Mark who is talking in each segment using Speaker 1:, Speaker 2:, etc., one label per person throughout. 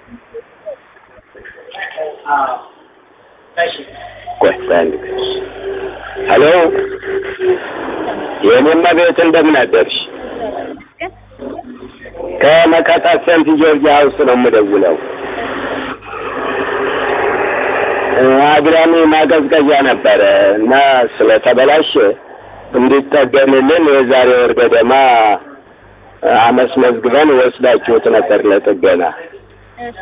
Speaker 1: ቆይ በአንድ ጊዜ ሄሎ የኔማ ቤት እንደምን አደርሽ? ከመከታ ሴንት ጆርጅ ሀውስ ነው የምደውለው። አግዳሚ ማቀዝቀዣ ነበረ እና ስለተበላሸ እንዲጠገንልን የዛሬ ወር ገደማ አመስመዝግበን ወስዳችሁት ነበር ለጥገና
Speaker 2: እሺ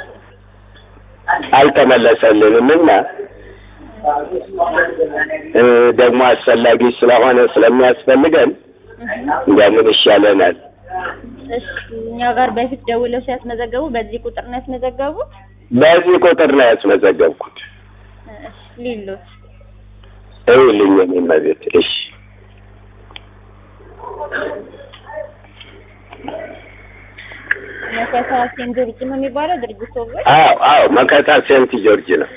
Speaker 1: አልተመለሰልንም እና እ ደግሞ አስፈላጊ ስለሆነ ስለሚያስፈልገን እንደምን ይሻለናል።
Speaker 2: እሺ እኛ ጋር በፊት ደውለው ሲያስመዘገቡ በዚህ ቁጥር ነው ያስመዘገቡት?
Speaker 1: በዚህ ቁጥር ነው ያስመዘገብኩት።
Speaker 2: እሺ ሊሉት
Speaker 1: እውልኝ እኔም ቤት እሺ
Speaker 2: መከታ ሴንት ጆርጅ ነው የሚባለው ድርጅቱ ወይ?
Speaker 1: አዎ አዎ መከታ ሴንት ጆርጅ ነው።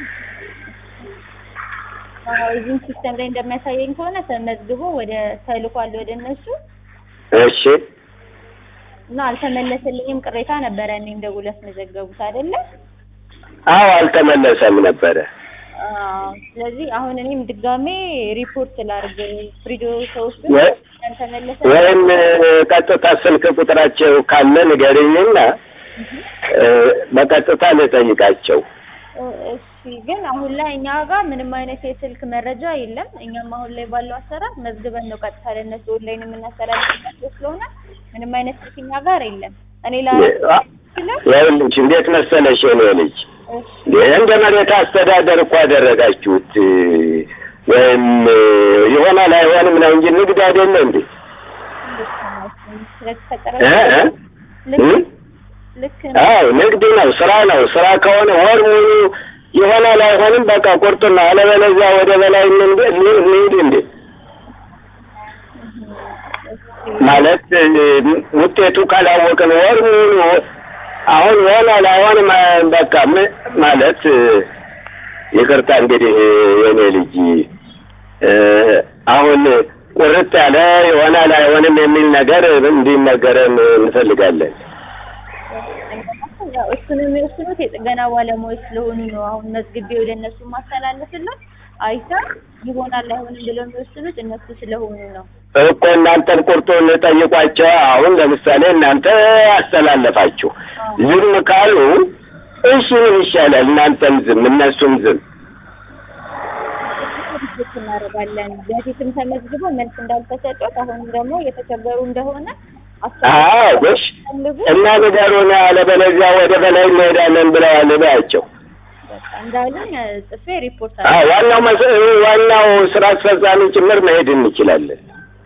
Speaker 2: አዎ እዚህም ሲስተም ላይ እንደሚያሳየኝ ከሆነ ተመዝግቦ ወደ ተልኳል ወደ እነሱ
Speaker 1: እሺ
Speaker 2: እና አልተመለሰልኝም ቅሬታ ነበረ እኔም ደውሎ ያስመዘገቡት አይደለ?
Speaker 1: አዎ አልተመለሰም ነበረ።
Speaker 2: አዎ ስለዚህ አሁን እኔም ድጋሜ ሪፖርት ላድርግ ፍሪዶ ተወስዶ
Speaker 1: ወይ-
Speaker 2: ያልተመለሰ
Speaker 1: ወይም ቀጥታ ስልክ ቁጥራቸው ካለ ንገሪኝና እ በቀጥታ ልጠይቃቸው።
Speaker 2: እሺ ግን አሁን ላይ እኛ ጋር ምንም አይነት የስልክ መረጃ የለም። እኛም አሁን ላይ ባለው አሰራር መዝግበን ነው ቀጥታ ለእነሱ ኦንላይን የምናስተላልፍላቸው ስለሆነ ምንም አይነት ስልክ እኛ ጋር የለም። እኔ ላ
Speaker 1: ይኸውልሽ እንዴት መሰለሽ የኔ ልጅ እንደ መሬት አስተዳደር እኮ አደረጋችሁት ወይም ይሆናል አይሆንም ነው እንጂ ንግድ አይደለ እንዴ?
Speaker 2: ስለተፈጠረ
Speaker 1: እ እ
Speaker 2: ልክ
Speaker 1: እ?
Speaker 2: ልክ
Speaker 1: አዎ ንግድ ነው፣ ስራ ነው። ስራ ከሆነ ወር ሙሉ ይሆናል አይሆንም በቃ ቁርጥና፣ አለበለዚያ ወደ በላይ እንሂድ እንሂድ እንዴ ማለት እ፣ ውጤቱ ካላወቅን ወር ሙሉ አሁን ይሆናል አይሆንም አ- በቃ ም- ማለት እ፣ ይቅርታ እንግዲህ የኔ ልጅ እ፣ አሁን ቁርጥ ያለ ይሆናል አይሆንም የሚል ነገር እንዲነገረን እንፈልጋለን።
Speaker 2: ያው እሱን የሚወስኑት የጥገና ባለሙያዎች ስለሆኑ ነው። አሁን መዝግቤ ወደ እነሱ ማስተላለፍለት አይታ ይሆናል አይሆንም ብለው የሚወስኑት እነሱ ስለሆኑ ነው።
Speaker 1: እኮ እናንተን ቁርጡን ጠይቋቸው። አሁን ለምሳሌ እናንተ አስተላለፋችሁ ዝም ካሉ እሺ ምን ይሻላል? እናንተም ዝም እነሱም ዝም።
Speaker 2: ሪፖርት እናደርጋለን። በፊትም ተመዝግቦ መልስ እንዳልተሰጡት አሁንም ደግሞ እየተቸገሩ እንደሆነ
Speaker 1: አዎ ጎሽ
Speaker 2: ፈልጉ
Speaker 1: እና ንገሩን፣ አለበለዚያ ወደ በላይ እንሄዳለን ብለዋል ባያቸው።
Speaker 2: በቃ እንዳሉኝ ጽፌ ሪፖርት
Speaker 1: አዎ
Speaker 2: አለ
Speaker 1: ዋናው መስ- ዋናው ስራ አስፈጻሚ ጭምር መሄድ እንችላለን።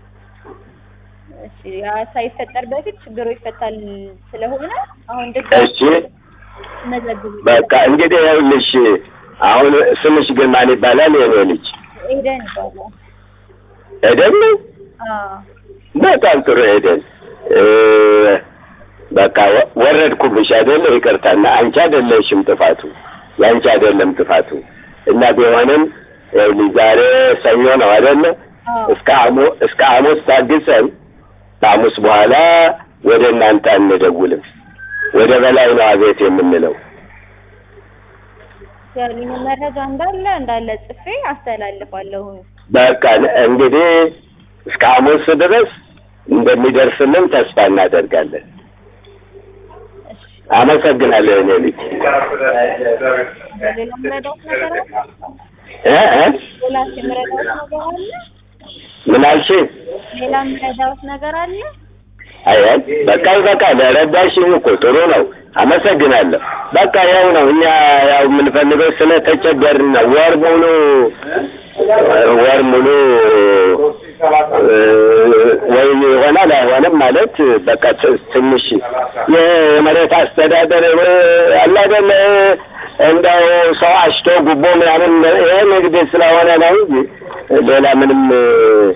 Speaker 2: እሺ ያ ሳይፈጠር በፊት ችግሩ ይፈታል ስለሆነ አሁን ድጋሚ
Speaker 1: እሺ
Speaker 2: መዘግቡ
Speaker 1: በቃ እንግዲህ ይኸውልሽ አሁን ስምሽ ግን ማን ይባላል? የኔ ልጅ
Speaker 2: ኤደን ይባላል።
Speaker 1: ኤደን ነው።
Speaker 2: አዎ
Speaker 1: በጣም ጥሩ ኤደን። እ፣ በቃ ወ- ወረድኩብሽ አይደለ? ይቅርታና አንቺ አይደለሽም ጥፋቱ፣ ያንቺ አይደለም ጥፋቱ። እና ቢሆንም ይኸውልሽ ዛሬ ሰኞ ነው አይደለ?
Speaker 2: አዎ
Speaker 1: እስከ ሐሙ- እስከ ሐሙስ ታግሰን ከሐሙስ በኋላ ወደ እናንተ አንደውልም። ወደ በላይ ነው አቤት የምንለው።
Speaker 2: ያሉኝ መረጃ እንዳለ እንዳለ ጽፌ አስተላልፋለሁ።
Speaker 1: በቃ እንግዲህ እስከ ሐሙስ ድረስ እንደሚደርስልን ተስፋ እናደርጋለን።
Speaker 2: እሺ
Speaker 1: አመሰግናለሁ እኔ ልጅ
Speaker 2: ሌላ ምረዳት ነገር አለ?
Speaker 1: እ እ
Speaker 2: ሌላ የምረዳት ነገር አለ?
Speaker 1: ምን አልሽ?
Speaker 2: ሌላ ምረዳት ነገር አለ?
Speaker 1: አይ አይ በቃ ይበቃል። ረዳሽኝ እኮ ጥሩ ነው። አመሰግናለሁ። በቃ ያው ነው እኛ ያው የምንፈልገው ስለተቸገርን ነው። ወር ሙሉ ወር ሙሉ እ፣ ወይ ይሆናል አይሆንም ማለት በቃ ት- ትንሽ የመሬት አስተዳደር እ፣ አለ አይደለ እንደው ሰው አሽቶ ጉቦ ምናምን ይሄ ንግድ ስለሆነ ነው እንጂ ሌላ ምንም እ፣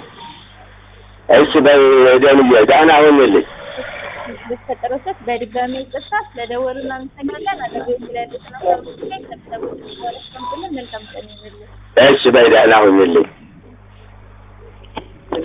Speaker 1: እሺ በይ ደንዬ ደህና ሁንልኝ።
Speaker 2: በተፈጠረው ስህተት በድጋሚ ይቅርታ ስለደወሉ እናመሰግናለን። አጠገቤ ስላሉት ነው። መልካም ቀን ይሁንልህ።
Speaker 1: እሺ በይ ደህና ሁንልኝ።